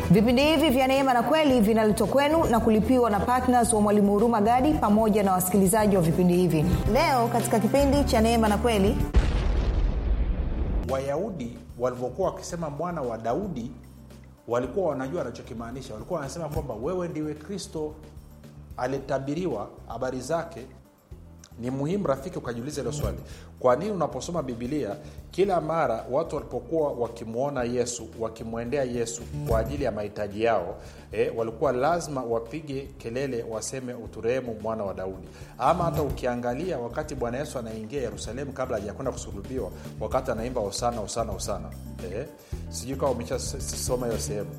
vipindi hivi vya neema na kweli vinaletwa kwenu na kulipiwa na ptns wa mwalimu huruma gadi pamoja na wasikilizaji wa vipindi hivi leo katika kipindi cha neema na kweli wayahudi walivyokuwa wakisema mwana wa daudi walikuwa wanajua wanachokimaanisha walikuwa wanasema kwamba wewe ndiwe kristo alitabiriwa habari zake ni muhimu rafiki ukajiuliza hilo swali kwa nini unaposoma bibilia kila mara watu walipokuwa wakimwona yesu wakimwendea yesu kwa ajili ya mahitaji yao eh, walikuwa lazima wapige kelele waseme uturehemu mwana wa daudi ama hata ukiangalia wakati bwana yesu anaingia yerusalemu kabla hajakwenda kusulubiwa wakati anaimba osana osana osana eh, sijui kama umeshasoma hiyo sehemu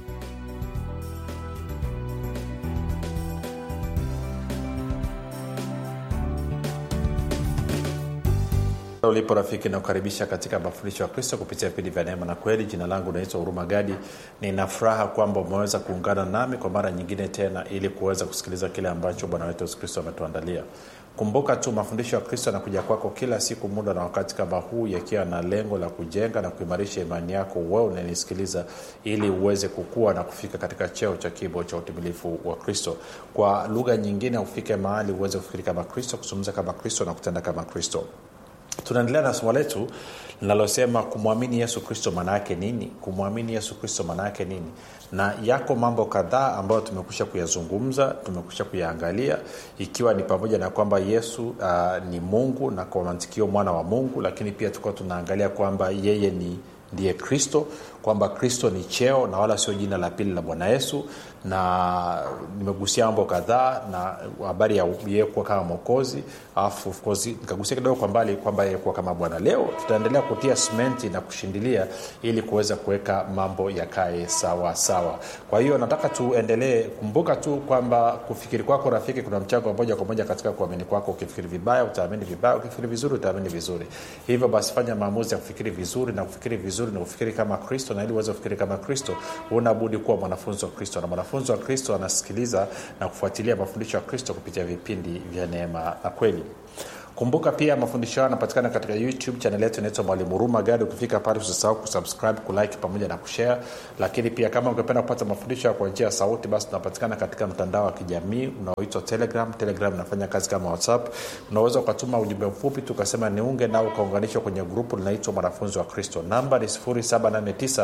ulipo rafiki nakukaribisha katika mafundisho ya kristo kupitia vipindi vya neema na kweli jina langu naitwa huruma gadi nina furaha kwamba umeweza kuungana nami kwa mara nyingine tena ili kuweza kusikiliza kile ambacho bwana wetu yesu kristo ametuandalia kumbuka tu mafundisho ya kristo yanakuja kwako kila siku muda na wakati kama huu yakiwa na lengo la kujenga na kuimarisha imani yako wewe unanisikiliza ili uweze kukua na kufika katika cheo cha kibo cha utimilifu wa kristo kwa lugha nyingine ufike mahali uweze kufikiri kama kristo kuzungumza kama kristo na kutenda kama kristo tunaendelea na somo letu linalosema kumwamini yesu kristo maana yake nini kumwamini yesu kristo maana yake nini na yako mambo kadhaa ambayo tumekusha kuyazungumza tumekusha kuyaangalia ikiwa ni pamoja na kwamba yesu uh, ni mungu na kwa mantikio mwana wa mungu lakini pia tulikuwa tunaangalia kwamba yeye ni ndiye kristo kwamba kristo ni cheo na wala sio jina la pili la bwana yesu na nimegusia mambo kadhaa na habari ya yeye kuwa kama mwokozi alafu nikagusia kidogo kwa mbali kwamba yeye kuwa kama bwana leo tutaendelea kutia simenti na kushindilia ili kuweza kuweka mambo yakae sawa sawa kwa hiyo nataka tuendelee kumbuka tu kwamba kufikiri kwako rafiki kuna mchango wa moja kwa moja katika kuamini kwako ukifikiri vibaya utaamini vibaya ukifikiri vizuri utaamini vizuri hivyo basi fanya maamuzi ya kufikiri vizuri na kufikiri vizuri na kufikiri kama kristo na ili uweze kufikiri kama kristo unabudi kuwa mwanafunzi wa kristo na mwanafunzi wa kristo anasikiliza na kufuatilia mafundisho ya kristo kupitia vipindi vya neema na kweli kumbuka pia mafundisho hayo yanapatikana katika youtube chanel yetu inaitwa mwalimu huruma gadi ukifika pale usisahau kusubscribe kulike pamoja na kushare lakini pia kama ungependa kupata mafundisho ya kwa njia ya sauti basi tunapatikana katika mtandao wa kijamii unaoitwa telegram telegram inafanya kazi kama whatsapp unaweza ukatuma ujumbe mfupi tu ukasema niunge nao ukaunganishwa kwenye grupu linaitwa mwanafunzi wa kristo namba ni 789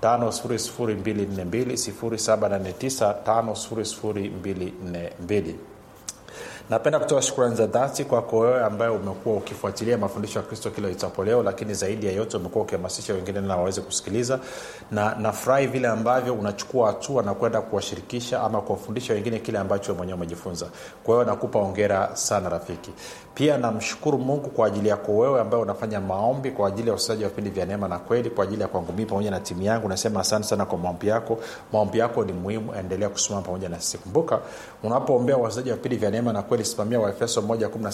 5242 napenda kutoa shukrani za dhati kwako wewe ambaye umekuwa ukifuatilia mafundisho ya kristo kila itapo leo lakini zaidi ya yote umekuwa ukihamasisha wengine na waweze kusikiliza na nafurahi vile ambavyo unachukua hatua na kwenda kuwashirikisha ama kuwafundisha wengine kile ambacho mwenyewe umejifunza kwa hiyo nakupa ongera sana rafiki pia namshukuru mungu kwa ajili yako wewe ambaye unafanya maombi kwa ajili ya usaji wa vipindi vya neema na kweli kwa ajili ya kwangu mii pamoja na timu yangu nasema asante sana kwa maombi yako maombi yako ni muhimu endelea kusimama pamoja na sisi kumbuka unapoombea wasaji wa vipindi vya neema na kweli simamia waefeso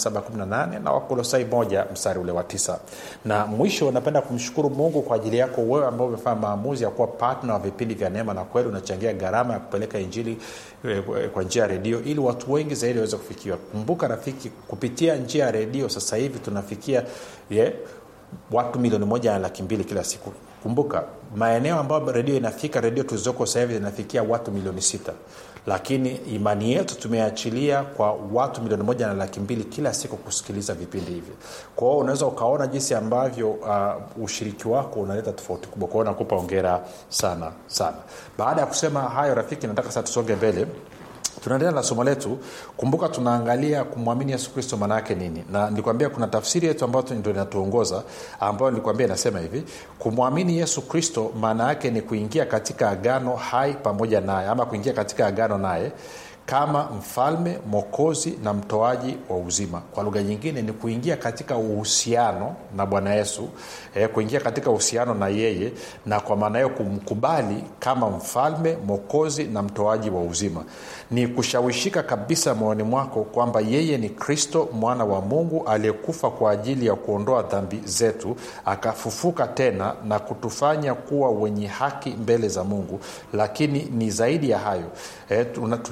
1 na wakolosai 1 mstari ule wa 9 na mwisho napenda kumshukuru mungu kwa ajili yako wewe ambao umefanya maamuzi ya kuwa patna wa vipindi vya neema na kweli unachangia gharama ya kupeleka injili kwa njia ya redio ili watu wengi zaidi waweze kufikiwa kumbuka rafiki kupitia njia ya redio sasa hivi tunafikia yeah, watu milioni moja na laki mbili kila siku kumbuka maeneo ambayo redio inafika redio tulizoko sahivi zinafikia watu milioni sita lakini imani yetu tumeachilia kwa watu milioni moja na laki mbili kila siku kusikiliza vipindi hivi kwa hiyo unaweza ukaona jinsi ambavyo uh, ushiriki wako unaleta tofauti kubwa kwao nakupa ongera sana sana baada ya kusema hayo rafiki nataka sasa tusonge mbele tunaendelea na somo letu kumbuka tunaangalia kumwamini yesu kristo maana yake nini na nilikwambia kuna tafsiri yetu ambayo ndo inatuongoza ambayo nilikwambia inasema hivi kumwamini yesu kristo maana yake ni kuingia katika agano hai pamoja naye ama kuingia katika agano naye kama mfalme mwokozi na mtoaji wa uzima kwa lugha nyingine ni kuingia katika uhusiano na bwana yesu eh, kuingia katika uhusiano na yeye na kwa maana hiyo kumkubali kama mfalme mwokozi na mtoaji wa uzima ni kushawishika kabisa moyoni mwako kwamba yeye ni kristo mwana wa mungu aliyekufa kwa ajili ya kuondoa dhambi zetu akafufuka tena na kutufanya kuwa wenye haki mbele za mungu lakini ni zaidi ya hayo eh, tunamaanisha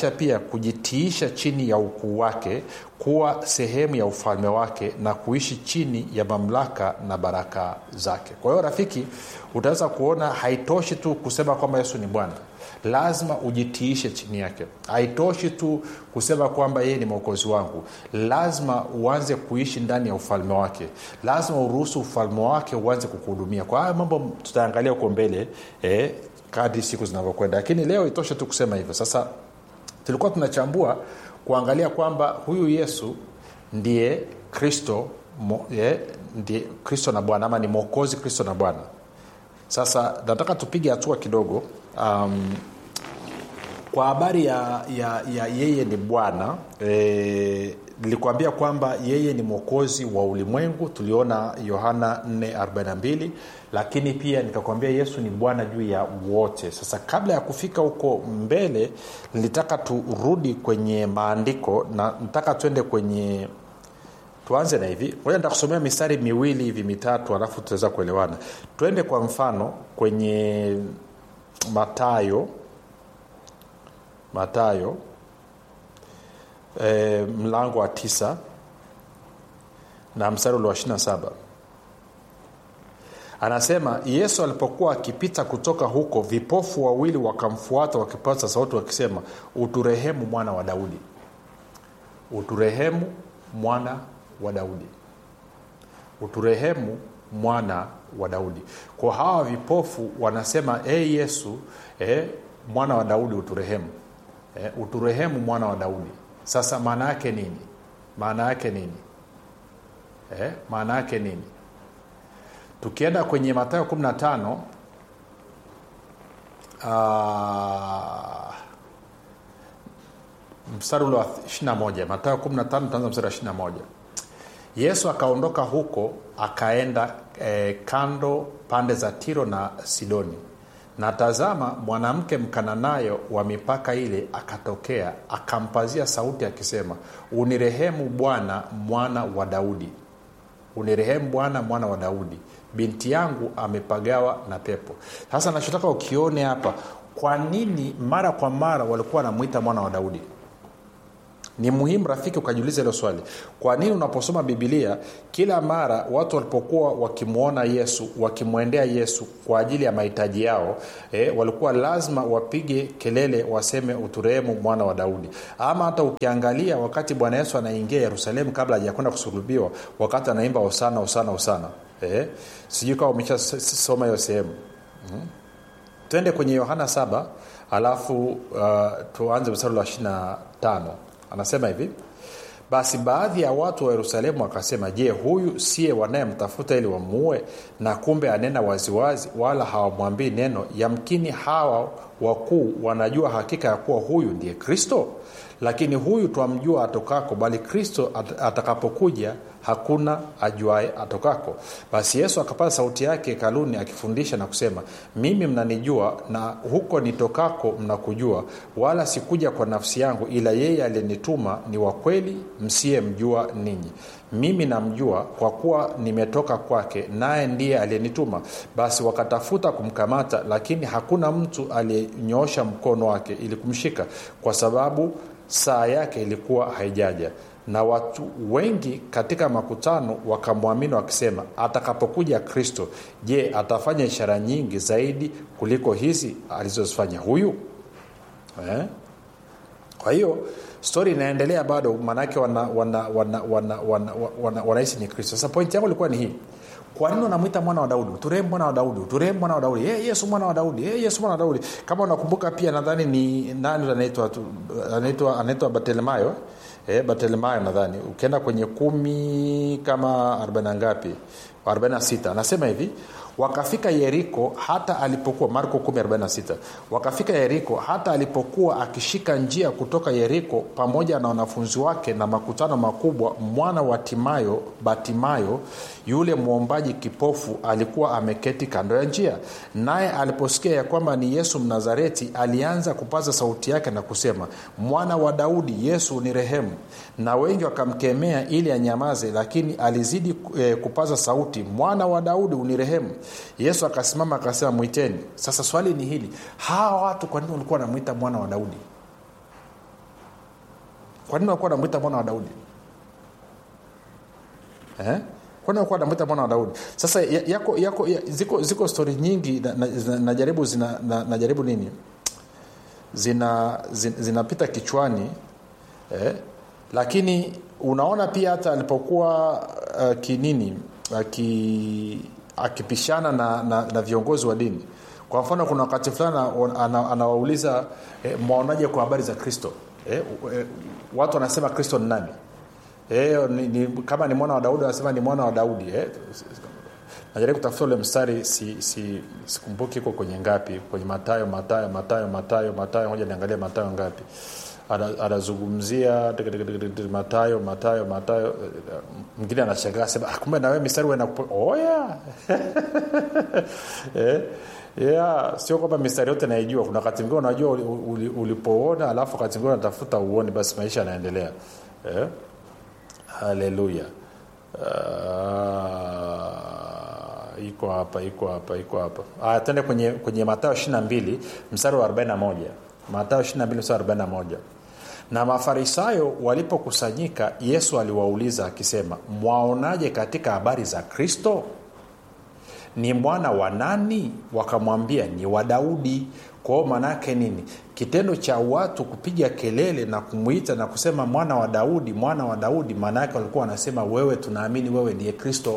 inamaanisha pia kujitiisha chini ya ukuu wake kuwa sehemu ya ufalme wake na kuishi chini ya mamlaka na baraka zake kwa hiyo rafiki utaweza kuona haitoshi tu kusema kwamba yesu ni bwana lazima ujitiishe chini yake haitoshi tu kusema kwamba yeye ni mwokozi wangu lazima uanze kuishi ndani ya ufalme wake lazima uruhusu ufalme wake uanze kukuhudumia kwa haya mambo tutaangalia huko mbele eh, kadri siku zinavyokwenda lakini leo itoshe tu kusema hivyo sasa tulikuwa tunachambua kuangalia kwamba huyu yesu ndiye kristo mo, eh, ndiye kristo na bwana ama ni mwokozi kristo na bwana sasa nataka tupige hatua kidogo um, kwa habari ya, ya, ya yeye ni bwana e, nilikuambia kwamba yeye ni mwokozi wa ulimwengu tuliona yohana 442 lakini pia nikakwambia yesu ni bwana juu ya wote sasa kabla ya kufika huko mbele nilitaka turudi kwenye maandiko na nataka tuende kwenye tuanze na hivi moja nitakusomea mistari miwili hivi mitatu alafu tutaweza kuelewana twende kwa mfano kwenye matayo matayo e, mlango wa tisa na mstari ule wa 27 anasema yesu alipokuwa akipita kutoka huko vipofu wawili wakamfuata wakipaza sauti wakisema uturehemu mwana wa daudi uturehemu mwana wa daudi uturehemu mwana wa daudi kwa hawa vipofu wanasema e hey yesu eh, mwana wa daudi uturehemu eh, uturehemu mwana wa daudi sasa maana yake nini maana yake nini eh, maana yake nini tukienda kwenye matayo 15 uh, mstari ule wa 21 matayo 15 taanza mstari wa 21 yesu akaondoka huko akaenda eh, kando pande za tiro na sidoni na tazama mwanamke mkananayo wa mipaka ile akatokea akampazia sauti akisema unirehemu bwana mwana wa daudi unirehemu bwana mwana wa daudi binti yangu amepagawa na pepo sasa nachotaka ukione hapa kwa nini mara kwa mara walikuwa wanamwita mwana wa daudi ni muhimu rafiki ukajiuliza hilo swali kwa nini unaposoma bibilia kila mara watu walipokuwa wakimwona yesu wakimwendea yesu kwa ajili ya mahitaji yao eh, walikuwa lazima wapige kelele waseme uturehemu mwana wa daudi ama hata ukiangalia wakati bwana yesu anaingia yerusalemu kabla hajakwenda kusulubiwa wakati anaimba osana osana osana eh, sijui kama umeshasoma hiyo sehemu hmm? twende kwenye yohana 7 alafu uh, tuanze mstari wa 25 anasema hivi basi baadhi ya watu wa yerusalemu wakasema je huyu siye wanayemtafuta ili wamuue na kumbe anena waziwazi wala hawamwambii neno yamkini hawa wakuu wanajua hakika ya kuwa huyu ndiye kristo lakini huyu twamjua atokako bali kristo at- atakapokuja hakuna ajuae atokako basi yesu akapaza sauti yake hekaluni akifundisha na kusema mimi mnanijua na huko nitokako mnakujua wala sikuja kwa nafsi yangu ila yeye aliyenituma ni wa kweli msiyemjua ninyi mimi namjua kwa kuwa nimetoka kwake naye ndiye aliyenituma basi wakatafuta kumkamata lakini hakuna mtu aliyenyoosha mkono wake ili kumshika kwa sababu saa yake ilikuwa haijaja na watu wengi katika makutano wakamwamini wakisema atakapokuja kristo je atafanya ishara nyingi zaidi kuliko hizi alizozifanya huyu eh? kwa hiyo stori inaendelea bado maanaake wanahisi wana, wana, wana, wana, wana, wana ni kristo sasa pointi yangu ilikuwa ni hii kwa nini unamwita mwana wa daudi uturehemu mwana wa daudi uturehemu mwana wa daudi hey, yesu mwana wa daudi hey, yesu mwana wa daudi kama unakumbuka pia nadhani ni nani anaitwa anaitwa anaitwa bartelemayo eh, bartelemayo nadhani ukienda kwenye kumi kama arobaini ngapi 46 anasema hivi wakafika yeriko hata alipokuwa marko 146 wakafika yeriko hata alipokuwa akishika njia kutoka yeriko pamoja na wanafunzi wake na makutano makubwa mwana wa timayo batimayo yule mwombaji kipofu alikuwa ameketi kando ya njia naye aliposikia ya kwamba ni yesu mnazareti alianza kupaza sauti yake na kusema mwana wa daudi yesu ni rehemu na wengi wakamkemea ili anyamaze lakini alizidi eh, kupaza sauti mwana wa daudi unirehemu yesu akasimama akasema mwiteni sasa swali ni hili hawa watu kwa nini walikuwa wanamwita mwana wa daudi kwa nini walikuwa wanamwita mwana wa daudi eh? kwani walikuwa wanamwita mwana wa daudi sasa ya- yako, yako, ya, ziko, ziko stori nyingi najaribu na, na, najaribu zina na, najaribu nini zina zin- zinapita kichwani eh? lakini unaona pia hata alipokuwa uh, kinini aki, akipishana na, na, na viongozi wa dini kwa mfano kuna wakati fulani ana- ana- anawauliza eh, mwaonaje kwa habari za kristo eh, eh, watu wanasema kristo ni nani eh, ni, ni, kama ni mwana wa daudi wanasema ni mwana wa daudi eh. najaribu kutafuta ule mstari si, si, sikumbuki iko kwenye ngapi kwenye matayo matayo matayo matayo matayo moja niangalia matayo ngapi Ana- anazungumzia tika- tika- tika- tika- matayo matayo matayo eh, mwingine anashangaa sema "Ah, kumbe nawe mistari wenakupo oh, yeah. eh, yeah. sio kwamba mistari yote naijua kuna wakati mwingine unajua uli- uli- ulipoona alafu wakati mwingine unatafuta uone basi maisha yanaendelea eh? haleluya Ah, iko hapa iko hapa iko hapa aya tende kwenye, kwenye matayo 22 mstari wa 41 matayo 22 mstari wa 41 na mafarisayo walipokusanyika yesu aliwauliza akisema mwaonaje katika habari za kristo ni mwana wa nani wakamwambia ni wa daudi kwao maanaake nini kitendo cha watu kupiga kelele na kumwita na kusema mwana wa daudi mwana wa daudi maana yake walikuwa wanasema wewe tunaamini wewe ndiye kristo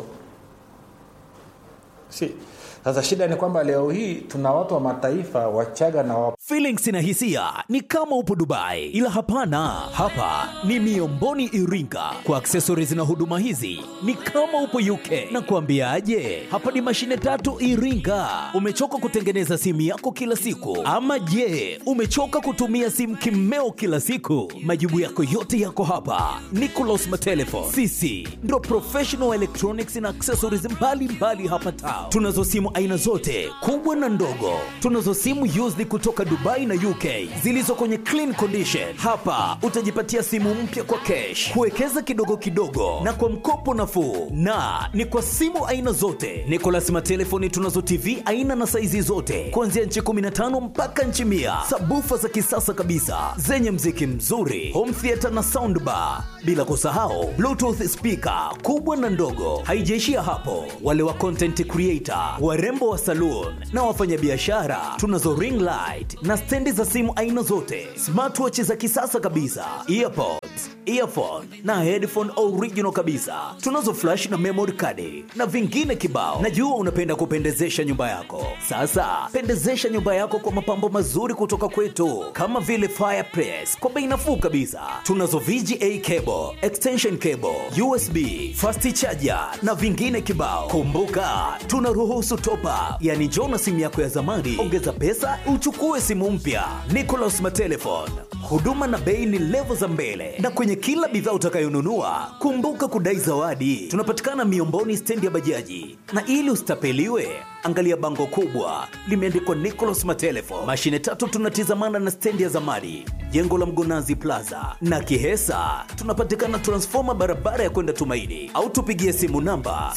si sasa shida ni kwamba leo hii tuna watu wa mataifa wachaga na wa Feelings na hisia ni kama upo Dubai, ila hapana, hapa ni Miomboni Iringa. Kwa accessories na huduma hizi ni kama upo UK. Na kuambiaje, hapa ni mashine tatu Iringa. Umechoka kutengeneza simu yako kila siku, ama je, umechoka kutumia simu kimeo kila siku? Majibu yako yote yako hapa. Nicolas Matelefon, sisi ndo professional electronics na accessories mbalimbali mbali hapa Tao. Tunazo simu aina zote kubwa na ndogo. Tunazo simu used kutoka Dubai na UK zilizo kwenye clean condition. Hapa utajipatia simu mpya kwa cash, kuwekeza kidogo kidogo na kwa mkopo nafuu, na ni kwa simu aina zote. Nicolas Matelefoni tunazo TV aina na saizi zote kuanzia nchi 15 mpaka nchi mia, sabufa za kisasa kabisa zenye mziki mzuri, home theater na soundbar, bila kusahau bluetooth speaker kubwa na ndogo. Haijaishia hapo, wale wa content creator, warembo wa saloon na wafanyabiashara, tunazo ring light na stendi za simu aina zote, smartwatch za kisasa kabisa, earpods, earphone na headphone original kabisa. Tunazo flash na memory card na vingine kibao. Najua unapenda kupendezesha nyumba yako. Sasa pendezesha nyumba yako kwa mapambo mazuri kutoka kwetu, kama vile fireplace kwa bei nafuu kabisa. Tunazo VGA cable, extension cable, USB, fast charger na vingine kibao. Kumbuka, tunaruhusu top up, yani njoo na simu yako ya zamani, ongeza pesa uchukue simu mpya. Nicolas Matelefon, huduma na bei ni levo za mbele, na kwenye kila bidhaa utakayonunua kumbuka kudai zawadi. Tunapatikana Miomboni, stendi ya bajaji, na ili usitapeliwe angalia bango kubwa limeandikwa Nicolas Matelefon. Mashine tatu tunatizamana na stendi ya zamani, jengo la Mgonazi Plaza na Kihesa. Tunapatikana transfoma barabara ya kwenda Tumaini, au tupigie simu namba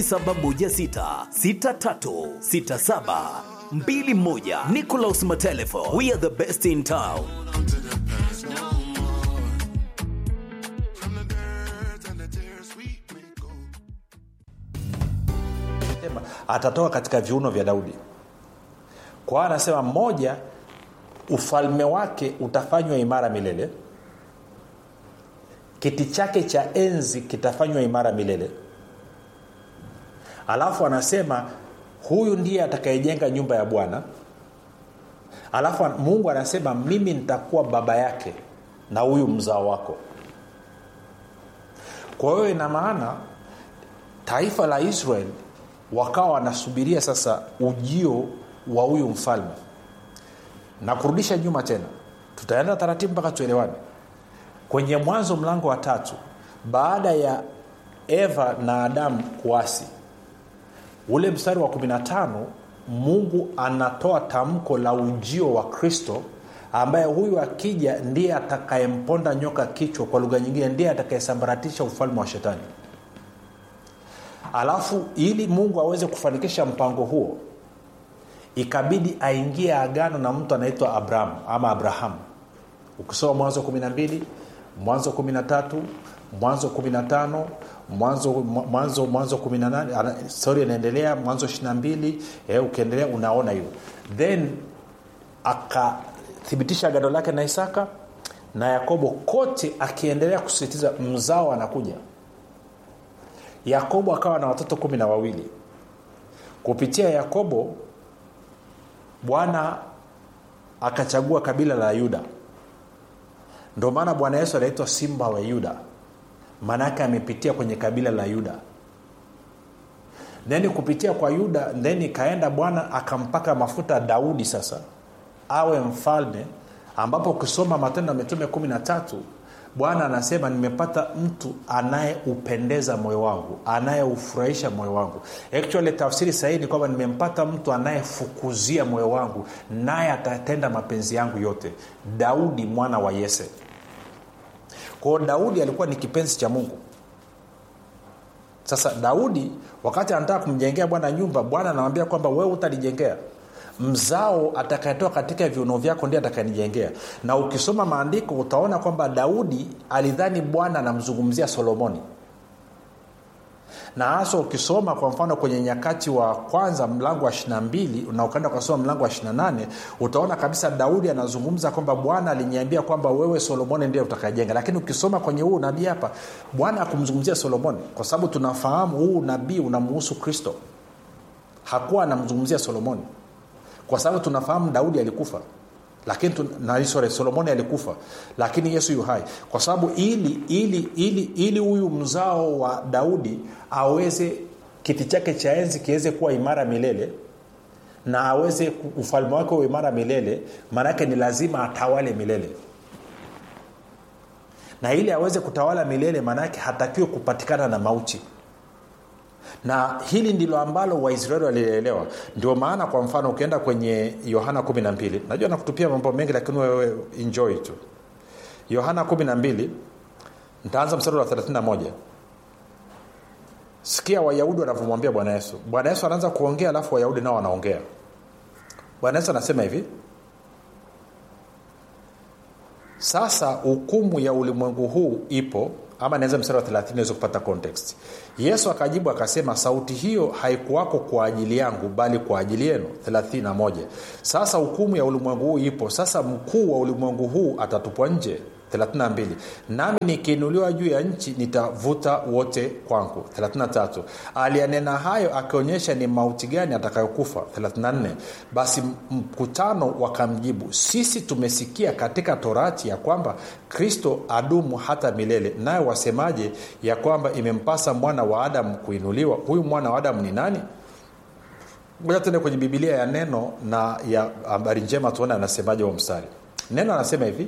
0716636721. Nicolas Matelefon, we are the best in town. Sema, atatoka katika viuno vya daudi kwa hiyo anasema mmoja ufalme wake utafanywa imara milele kiti chake cha enzi kitafanywa imara milele alafu anasema huyu ndiye atakayejenga nyumba ya bwana alafu an- mungu anasema mimi nitakuwa baba yake na huyu mzao wako kwa hiyo ina maana taifa la israel wakawa wanasubiria sasa ujio wa huyu mfalme na kurudisha nyuma tena tutaenda taratibu mpaka tuelewane kwenye mwanzo mlango wa tatu baada ya eva na adamu kuasi ule mstari wa 15 mungu anatoa tamko la ujio wa kristo ambaye huyu akija ndiye atakayemponda nyoka kichwa kwa lugha nyingine ndiye atakayesambaratisha ufalme wa shetani alafu ili mungu aweze kufanikisha mpango huo ikabidi aingie agano na mtu anaitwa abraham ama abrahamu ukisoma mwanzo 12 mwanzo 13 mwanzo 15 mwanzo mwanzo mwanzo 18 stori inaendelea mwanzo 22 eh, ukiendelea unaona hiyo then akathibitisha agano lake na isaka na yakobo kote akiendelea kusisitiza mzao anakuja yakobo akawa na watoto kumi na wawili kupitia yakobo bwana akachagua kabila la yuda ndio maana bwana yesu anaitwa simba wa yuda maanaake amepitia kwenye kabila la yuda then kupitia kwa yuda then ikaenda bwana akampaka mafuta daudi sasa awe mfalme ambapo ukisoma matendo ya mitume kumi na tatu bwana anasema nimepata mtu anayeupendeza moyo wangu anayeufurahisha moyo wangu actually tafsiri sahihi ni kwamba nimempata mtu anayefukuzia moyo wangu naye atatenda mapenzi yangu yote daudi mwana wa yese kwao daudi alikuwa ni kipenzi cha mungu sasa daudi wakati anataka kumjengea bwana nyumba bwana anamwambia kwamba wewe utanijengea mzao atakayetoka katika viuno vyako ndiye atakayenijengea na ukisoma maandiko utaona kwamba daudi alidhani bwana anamzungumzia solomoni na hasa ukisoma kwa mfano kwenye nyakati wa kwanza mlango wa 22 na ukaenda ukasoma mlango wa 28 utaona kabisa daudi anazungumza kwamba bwana aliniambia kwamba wewe solomoni ndiye utakajenga lakini ukisoma kwenye huu nabii hapa bwana akumzungumzia solomoni kwa sababu tunafahamu huu nabii unamuhusu kristo hakuwa anamzungumzia solomoni kwa sababu tunafahamu daudi alikufa lakini na sorry, solomoni alikufa lakini yesu yu hai kwa sababu ili ili ili ili huyu mzao wa daudi aweze kiti chake cha enzi kiweze kuwa imara milele na aweze ufalme wake uwe imara milele maanake ni lazima atawale milele na ili aweze kutawala milele maanake hatakiwe kupatikana na mauti na hili ndilo ambalo waisraeli walielewa ndio maana kwa mfano ukienda kwenye yohana 12 najua nakutupia mambo mengi lakini wewe enjoy tu yohana 12 ntaanza mstari wa 31 sikia wayahudi wanavyomwambia bwana yesu bwana yesu anaanza kuongea alafu wayahudi nao wanaongea bwana yesu anasema hivi sasa hukumu ya ulimwengu huu ipo ama naweza mstari wa 30 naweza kupata context yesu akajibu akasema sauti hiyo haikuwako kwa ajili yangu bali kwa ajili yenu 31 sasa hukumu ya ulimwengu huu ipo sasa mkuu wa ulimwengu huu atatupwa nje 32 nami nikiinuliwa juu ya nchi nitavuta wote kwangu 33 aliyanena hayo akionyesha ni mauti gani atakayokufa 34 basi mkutano wakamjibu sisi tumesikia katika torati ya kwamba kristo adumu hata milele naye wasemaje ya kwamba imempasa mwana wa adamu kuinuliwa huyu mwana wa adamu ni nani moja tuende kwenye bibilia ya neno na ya habari njema tuone anasemaje wa mstari neno anasema hivi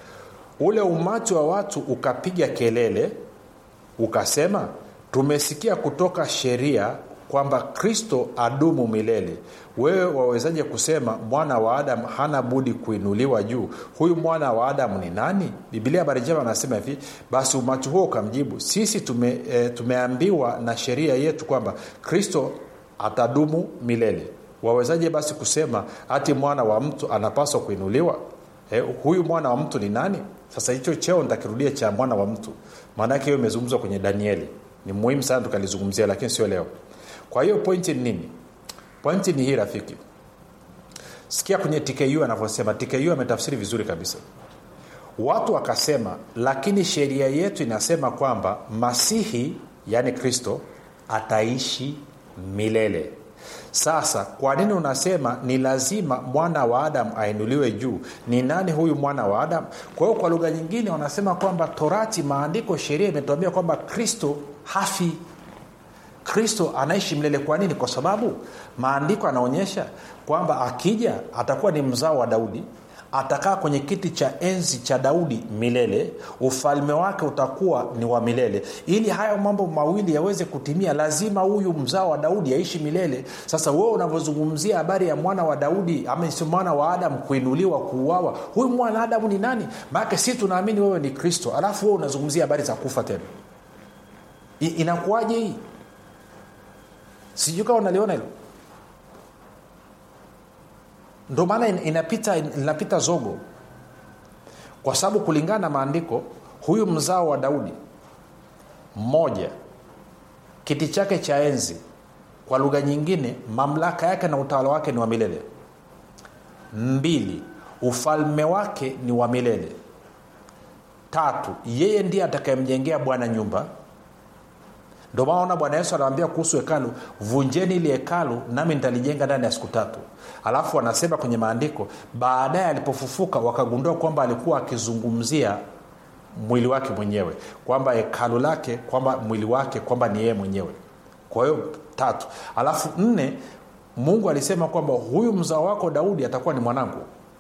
ule umati wa watu ukapiga kelele ukasema tumesikia kutoka sheria kwamba kristo adumu milele wewe wawezaje kusema mwana wa adamu hana budi kuinuliwa juu huyu mwana wa adamu ni nani bibilia habari njema anasema hivi basi umati huo ukamjibu sisi tume, e, tumeambiwa na sheria yetu kwamba kristo atadumu milele wawezaje basi kusema hati mwana wa mtu anapaswa kuinuliwa eh, huyu mwana wa mtu ni nani sasa hicho cheo nitakirudia cha mwana wa mtu maanake hiyo imezungumzwa kwenye danieli ni muhimu sana tukalizungumzia lakini sio leo kwa hiyo pointi ni nini pointi ni hii rafiki sikia kwenye tku anavyosema tku ametafsiri vizuri kabisa watu wakasema lakini sheria yetu inasema kwamba masihi yaani kristo ataishi milele sasa kwa nini unasema ni lazima mwana wa adamu ainuliwe juu ni nani huyu mwana wa adamu kwa hiyo kwa lugha nyingine wanasema kwamba torati maandiko sheria imetuambia kwamba kristo hafi kristo anaishi milele kwa nini kwa sababu maandiko anaonyesha kwamba akija atakuwa ni mzao wa daudi atakaa kwenye kiti cha enzi cha daudi milele ufalme wake utakuwa ni wa milele ili hayo mambo mawili yaweze kutimia lazima huyu mzao wa daudi aishi milele sasa wewe unavyozungumzia habari ya mwana wa daudi ama si mwana wa adamu kuinuliwa kuuawa huyu mwana wa adamu ni nani maanake si tunaamini wewe ni kristo alafu wewe unazungumzia habari za kufa tena I, inakuwaje hii sijui kama unaliona hilo ndo maana inapita inapita zogo kwa sababu kulingana na maandiko huyu mzao wa daudi mmoja kiti chake cha enzi kwa lugha nyingine mamlaka yake na utawala wake ni wa milele mbili ufalme wake ni wa milele tatu yeye ndiye atakayemjengea bwana nyumba ndio maana bwana yesu anawambia kuhusu hekalu vunjeni ili hekalu nami nitalijenga ndani ya siku tatu alafu anasema kwenye maandiko baadaye alipofufuka wakagundua kwamba alikuwa akizungumzia mwili wake mwenyewe kwamba hekalu lake kwamba mwili wake kwamba ni yeye mwenyewe kwa hiyo tatu alafu nne mungu alisema kwamba huyu mzao wako daudi atakuwa ni mwanangu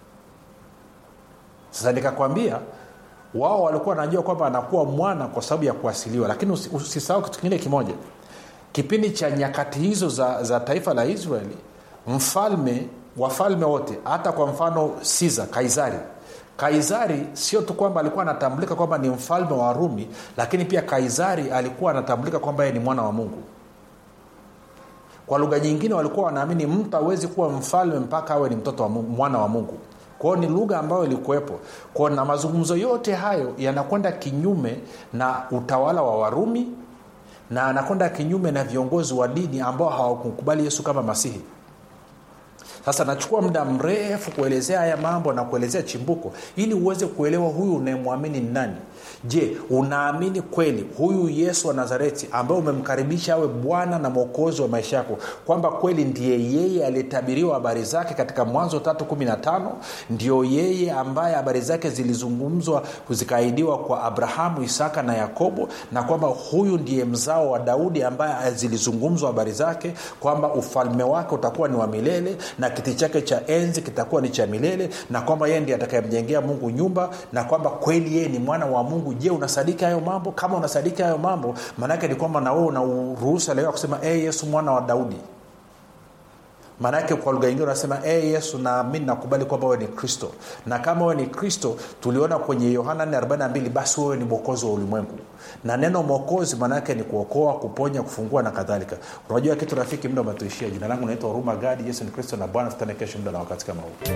sasa nikakwambia wao walikuwa wanajua kwamba anakuwa mwana kwa sababu ya kuasiliwa lakini usisahau kitu kingine kimoja kipindi cha nyakati hizo za, za taifa la israeli mfalme wafalme wote hata kwa mfano siza kaisari kaisari sio tu kwamba alikuwa anatambulika kwamba ni mfalme wa rumi lakini pia kaisari alikuwa anatambulika kwamba yeye ni mwana wa mungu kwa lugha nyingine walikuwa wanaamini mtu awezi kuwa mfalme mpaka awe ni mtoto wa mungu, mwana wa mungu kwao ni lugha ambayo ilikuwepo kwao na mazungumzo yote hayo yanakwenda kinyume na utawala wa warumi na anakwenda kinyume na viongozi wa dini ambao hawakukubali yesu kama masihi sasa nachukua muda mrefu kuelezea haya mambo na kuelezea chimbuko ili uweze kuelewa huyu unayemwamini ni nani je unaamini kweli huyu yesu wa nazareti ambaye umemkaribisha awe bwana na mwokozi wa maisha yako kwamba kweli ndiye yeye aliyetabiriwa habari zake katika mwanzo tatu kumi na tano ndio yeye ambaye habari zake zilizungumzwa zikaahidiwa kwa abrahamu isaka na yakobo na kwamba huyu ndiye mzao wa daudi ambaye zilizungumzwa habari zake kwamba ufalme wake utakuwa ni wa milele na kiti chake cha enzi kitakuwa ni cha milele na kwamba yeye ndiye atakayemjengea mungu nyumba na kwamba kweli yeye ni mwana wa mungu je unasadiki hayo mambo kama unasadiki hayo mambo maanaake ni kwamba na wewe una uruhusa leo kusema e yesu mwana wa daudi maanaake kwa lugha ingine unasema e yesu naamini nakubali kwamba wewe ni kristo na kama wewe ni kristo tuliona kwenye yohana 42 basi wewe ni mwokozi wa ulimwengu na neno mwokozi maanaake ni kuokoa kuponya kufungua na kadhalika unajua kitu rafiki muda umetuishia jina langu naitwa huruma gadi yesu ni kristo na bwana tutane kesho muda na wakati kama huu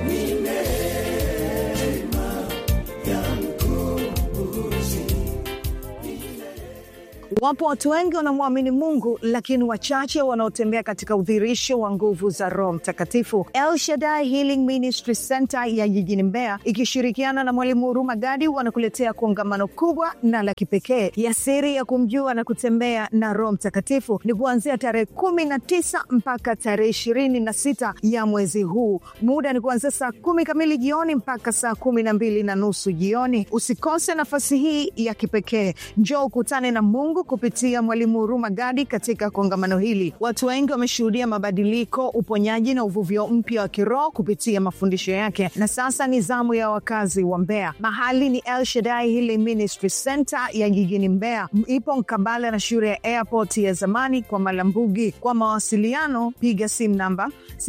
wapo watu wengi wanamwamini mungu lakini wachache wanaotembea katika udhirisho wa nguvu za roho mtakatifu el shadai healing ministry center ya jijini mbeya ikishirikiana na mwalimu huruma gadi wanakuletea kongamano kubwa na la kipekee ya siri ya kumjua na kutembea na roho mtakatifu ni kuanzia tarehe kumi na tisa mpaka tarehe ishirini na sita ya mwezi huu muda ni kuanzia saa kumi kamili jioni mpaka saa kumi na mbili na nusu jioni usikose nafasi hii ya kipekee njoo ukutane na mungu kupitia mwalimu huruma gadi katika kongamano hili watu wengi wameshuhudia mabadiliko uponyaji na uvuvio mpya wa kiroho kupitia mafundisho yake na sasa ni zamu ya wakazi wa mbeya mahali ni el shadai hili ministry center ya jijini mbeya ipo mkabala na shule ya airport ya zamani kwa malambugi kwa mawasiliano piga simu namba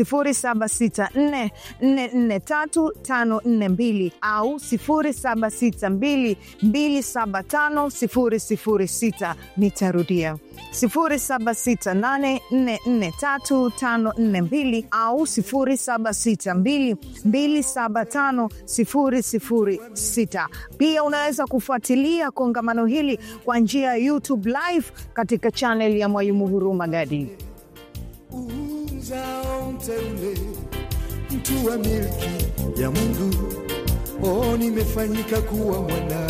764443542 au 762275006 nitarudia 768443542 au 762275006 pia unaweza kufuatilia kongamano hili kwa njia ya youtube live katika chanel ya mwalimu huruma gadi uzao mteule mtu wa milki ya mungu o nimefanyika kuwa mwana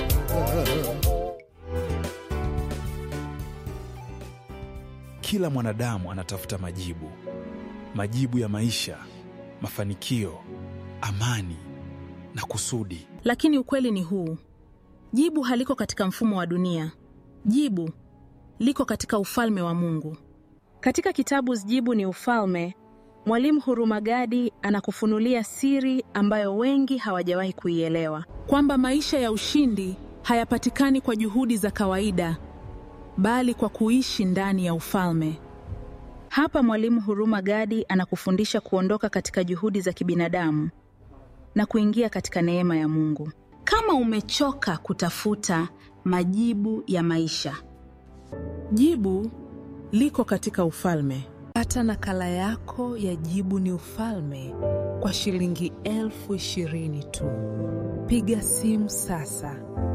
kila mwanadamu anatafuta majibu majibu ya maisha mafanikio amani na kusudi lakini ukweli ni huu jibu haliko katika mfumo wa dunia jibu liko katika ufalme wa mungu katika kitabu jibu ni ufalme mwalimu hurumagadi anakufunulia siri ambayo wengi hawajawahi kuielewa kwamba maisha ya ushindi hayapatikani kwa juhudi za kawaida bali kwa kuishi ndani ya ufalme hapa mwalimu huruma gadi anakufundisha kuondoka katika juhudi za kibinadamu na kuingia katika neema ya mungu kama umechoka kutafuta majibu ya maisha Jibu liko katika ufalme. Pata nakala yako ya Jibu ni Ufalme kwa shilingi elfu ishirini tu. Piga simu sasa